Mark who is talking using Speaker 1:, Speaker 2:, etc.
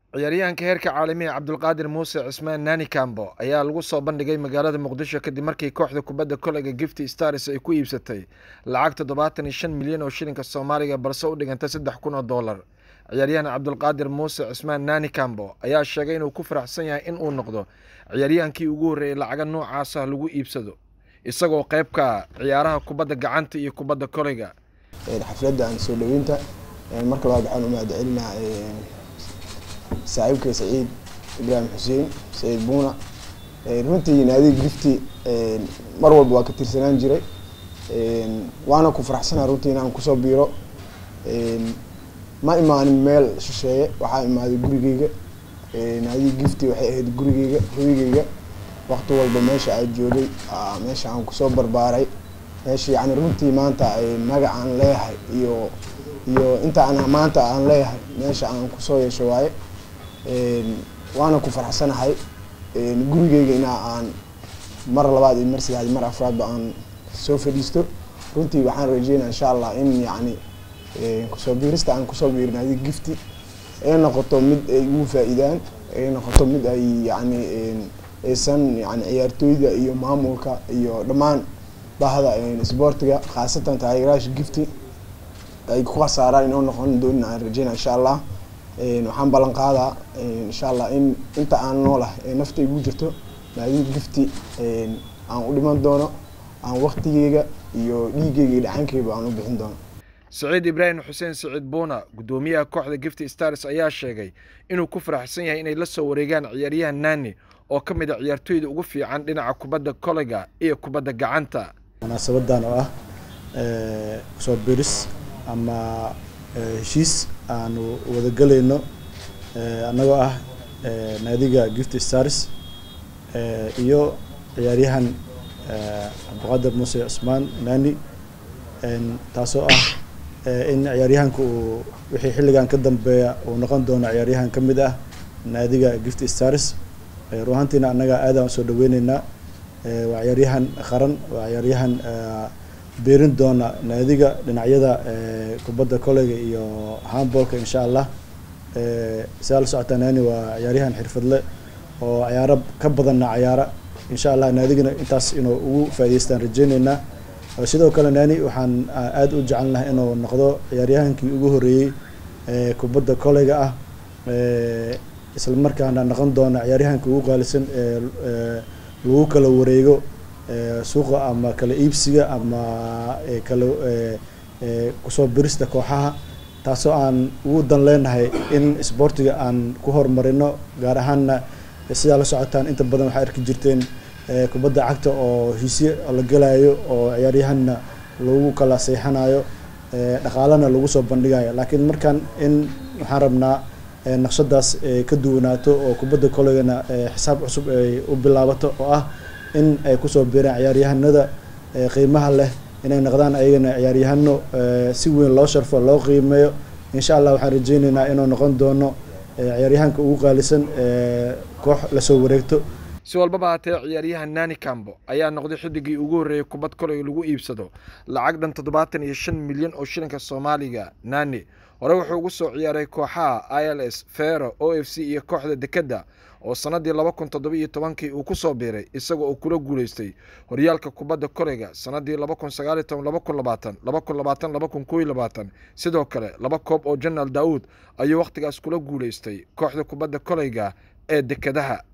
Speaker 1: ciyaaryahanka heerka caalamiga cabdulqaadir muuse cismaan naani kambo ayaa lagu soo bandhigay magaalada muqdisho kadib markii kooxda kubadda koleyga gifty stars ay ku iibsatay lacag toddobaatan iyo shan milyan oo shilinka soomaaliga balse u dhiganta saddex kun oo dollar ciyaaryahan cabdulqaadir muuse cismaan naani kambo ayaa sheegay inuu ku faraxsan yahay in uu noqdo ciyaaryahankii ugu horreeyey lacaga noocaasa lagu iibsado isagoo qeybka ciyaaraha kubadda gacanta iyo kubadda koleyga
Speaker 2: xafladda aan soo dhaweynta marka labaad waxaan u mahadcelinaa saaxiibkay saciid ibraahim xuseen saciid buuna runtii naadiga gifti mar walba waa ka tirsanaan jiray waana ku faraxsanaa runtii inaan kusoo biiro ma imaanin meel shisheeye waxaa imaaday gurigeyga naadiga gifti waxay ahayd gurigeyga hoygeyga waqti walba meesha aan joogay meesha aan kusoo barbaaray meesha yani runtii maanta magac aan leeyahay iyo iyo inta aan maanta aan leeyahay meesha aan kusoo yeesho waaye waana ku faraxsanahay gurigeyga inaa aan mar labaad iyo mar saddexaad mar afraadba aan soo fadhiisto runtii waxaan rajeynaya insha allah in yani kusoo biirista aan kusoo biirin adig gifti ay noqoto mid ay ugu faa-iidaan ay noqoto mid ay yani aysan yani ciyaartooyda iyo maamulka iyo dhammaan bahda sboortiga khaasatan taageeraasha gifti ay ku khasaaraan inoo noqon doonin aan rajeynaya insha allah waxaan ballan qaadaa insha allah in inta aan noolah ee nafta igu jirto naadiga gifti aan u dhiman doono aan waktigeyga iyo dhiigeyga iyo dhacankeyba aan u bixin doono
Speaker 1: saciid ibraahim xuseen saciid buuna guddoomiyaha kooxda gifty stars ayaa sheegay inuu ku faraxsan yahay inay la soo wareegaan ciyaaryahan naani oo ka mid a ciyaartooyda ugu fiican dhinaca kubadda koleyga iyo kubadda gacanta
Speaker 3: munaasabadan oo ah kusoo biris ama heshiis aanu wadagelayno annagoo ah naadiga gift stars iyo ciyaaryahan cabdiqaadir muuse cusmaan nani taasoo ah in ciyaaryahanka uu wixii xilligan ka dambeeya uu noqon doono ciyaaryahan ka mid ah naadiga gift stars run ahaantiina annaga aadaan usoo dhaweyneynaa waa ciyaaryahan qaran waa ciyaaryahan beerin doona naadiga dhinacyada kubadda koleyga iyo handbolka insha allah sidaa la socotaa naani waa ciyaaryahan xirfadle oo ciyaaro ka badanna ciyaara insha allah naadigana intaas inuu ugu faa'idaystaan rajeyneynaa sidoo kale naani waxaan aada u jecelnahay inuu noqdo ciyaaryahankii ugu horreeyey kubadda koleyga ah isla markaana noqon doona ciyaaryahanka ugu qaalisan ee lagu kala wareego suuqa ama kala iibsiga ama kala kusoo birista kooxaha taasoo aan ugu dan leenahay in isboortiga aan ku horumarino gaar ahaanna sidaa la socotaan inta badan waxaa arki jirteen kubadda cagta oo hesye la gelayo oo ciyaaryahanna lagu kala seexanayo dhaqaalana lagu soo bandhigayo laakiin markaan in waxaan rabnaa naqshadaas ka duwanaato oo kubadda koleygana xisaab cusub ay u bilaabato oo ah in ay kusoo biiraan ciyaaryahanada qiimaha leh inay noqdaan ayagana ciyaaryahano si weyn loo sharfo loo qiimeeyo insha allah waxaan rajeyneynaa inuu noqon doono ciyaaryahanka ugu qaalisan koox lasoo wareegto
Speaker 1: si walbaba haatee ciyaaryahan naani kambo ayaa noqday xidigii ugu horreeyey kubad koley lagu iibsado lacag dhan toddobaatan iyo shan milyan oo shilinka soomaaliga naani hore wuxuu ugu soo ciyaaray kooxaha i l s fero o f c iyo kooxda dekedda oo sannaddii laba kun toddoba iyo tobankii uu ku soo biiray isaga oo kula guulaystay horyaalka kubadda koleyga sannaddii laba kun sagaaliyo toban laba kun labaatan laba kun labaatan laba kun kooiyo labaatan sidoo kale laba koob oo jenaraal daawuud ayuu wakhtigaas kula guulaystay kooxda kubadda koleyga ee dekedaha